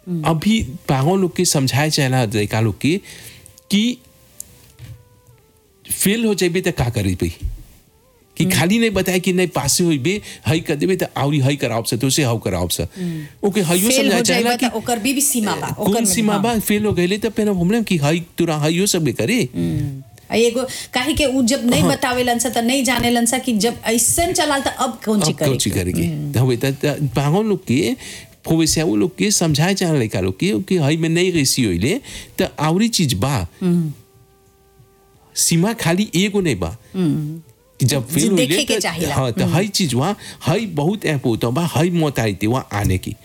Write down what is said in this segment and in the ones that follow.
अभी पागों लोग के समझाए चाहला लड़का लोग के कि फेल हो जाबे तो का करे भाई कि खाली नहीं बताए कि नहीं पासे होइबे हई कर देबे तो आवरी हई कराओ से तो से हाउ कराओ से ओके हइयो फेल समझाए हो चाहला जाइबा कि त ओकर भी भी सीमा बा ओकर कौन में- सीमा हाँ। बा फेल हो गए तो फिर हमने कि हई तुरा हइयो सब करे आ एगो काहे के उ जब नहीं बतावेलन सा त नहीं जानेलन सा कि जब ऐसन चलाल त अब कौन ची अब कौन ची करे करेगी तो हवे त पागल लोग के फोवेसिया वो लोग के समझाए चाहला लड़का लोग के कि हई में नहीं रेसी होइले तो आवरी चीज बा सीमा खाली एगो नहीं बा कि जब जी, फेल होइले देखे के तो- चाहिला। हाँ तो हई चीज वहाँ हई बहुत ऐप होता बा हई मौत आई थी वहाँ आने की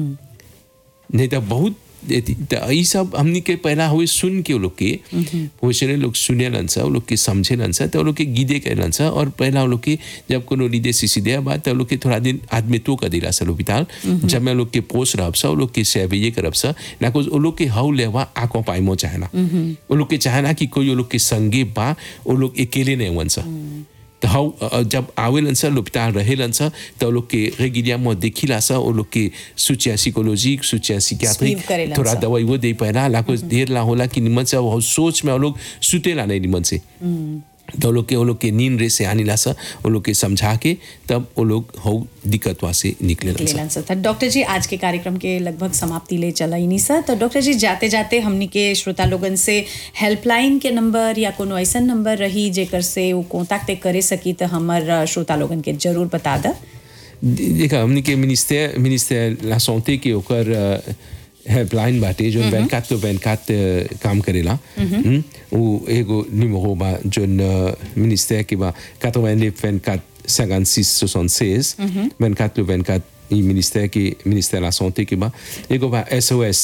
नहीं तो बहुत एती- त ई सब हमनी के पहला हुए सुन के वो लोग के पोषण लोग सुने लंसा वो लोग के समझे लंसा तो वो लोग के गीदे के लंसा और पहला वो लोग के जब कोनो लीदे सीसी दे बात तो वो लोग के थोड़ा दिन आदमी तो कर दिला सा लोपिताल जब मैं लोग के पोस रहब सा वो लोग के सेवे करब सा ना कुछ वो लोग के हाउ लेवा आको पाइमो चाहना वो लोग के चाहना कि कोई वो लोग के संगे बा वो लोग अकेले नहीं वंसा तो हाउ अ, जब आवेलन सा लोपिताल रहेलन सा तो वो लोग के रेगिलिया में देखिला सा वो लोग के सुचिया साइकोलॉजिक सुचिया सिकियाट्रिक Sleep करेलन थोड़ा सा। दवाई वो दे पाएला लाको देर ला होला कि निमन से वो सोच में वो लोग सुतेला नहीं निमन से तो वो लोग के वो लोग के नींद रे से आनी ला सा वो लोग के समझा के तब वो लोग हो दिक्कतवा से निकले सा लेलन सा था डॉक्टर जी आज के कार्यक्रम के लगभग समाप्ति ले चला ही नहीं सर तो डॉक्टर जी जाते जाते हमनी के श्रोता लोगन से हेल्पलाइन के नंबर या कोनो ऐसा नंबर रही जेकर से वो कॉन्टैक्ट करे सकी तो हमर अ, श्रोता लोगन के जरूर बता द देखा हमने के मिनिस्टर मिनिस्टर ला सॉन्टे के ओकर हेल्पलाइन बाटे जो 24 तो 24 काम करेला हम्म, वो एगो निमरो बा जो मिनिस्टर के बा 89 24 56 76 24 तो 24 ई मिनिस्टर के मिनिस्टर ला सॉन्टे के बा एगो बा SOS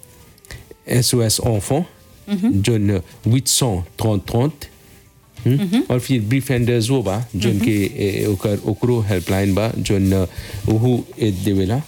SOS enfant जो 830 30 हम्म? और फिर ब्रीफेंडर्स वो बा जोन के ए, ओकर ओकरो हेल्पलाइन बा जोन ओहू ए देवेला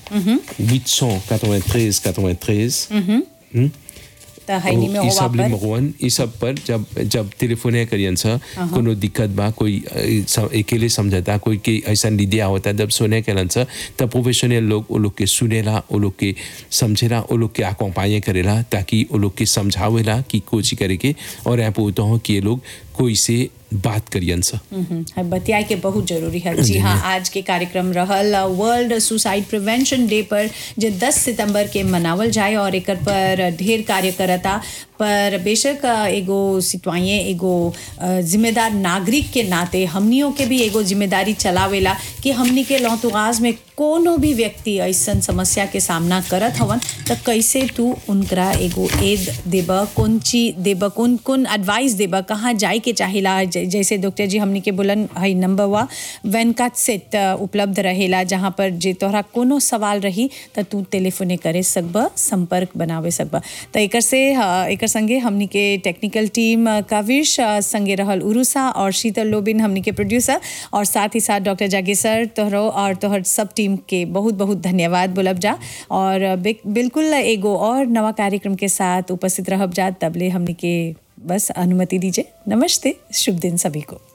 893 93 हम्म? तो हैनी में ई हो सब वापर लिमरोन ई सब पर जब जब टेलीफोन करियन सा कोनो दिक्कत बा कोई अ, सम- अकेले समझता कोई के ऐसा लीदिया होता जब सुने के सा तब प्रोफेशनल लोग वो लोग के सुनेला वो लोग के समझेला वो लोग के अकोम्पाए करेला ताकि वो लोग के समझावेला कि कोची करे के और ऐप होता हो कि ये लोग कोई से बात करियन सा हम्म, है बतियाए के बहुत जरूरी है जी हाँ आज के कार्यक्रम रहल वर्ल्ड सुसाइड प्रिवेंशन डे पर जो 10 सितंबर के मनावल जाए और एकर पर ढेर कार्य करता पर बेशक अ, एगो सिटवाइए एगो अ, जिम्मेदार नागरिक के नाते हमनियों के भी एगो जिम्मेदारी चलावेला कि हमनी के लौतुगाज में कोनो भी व्यक्ति ऐसन समस्या के सामना करत हवन त कैसे तू उनकरा एगो एद देब कौन चीज देब कौन कौन एडवाइस देब कहाँ जाए के चाहिला जै- जैसे डॉक्टर जी हमनी के बोलन हई नंबर वा वैनकात सेट अ, उपलब्ध रहेला जहाँ पर जे तोहरा कोनो सवाल रही त तू टेलीफोने करे सकब संपर्क बनावे सकब त एकर से अ, एकर संगे हमनी के टेक्निकल टीम अ, काविश अ, संगे रहल उरुसा और शीतल लोबिन हमनी के प्रोड्यूसर और साथ ही साथ डॉक्टर जागेसर तोहरो और तोहर सब टीम के बहुत बहुत धन्यवाद बोलब जा और अ, बिक- बिल्कुल एगो और नवा कार्यक्रम के साथ उपस्थित रहब जा तबले हमनी के बस अनुमति दीजिए नमस्ते शुभ दिन सभी को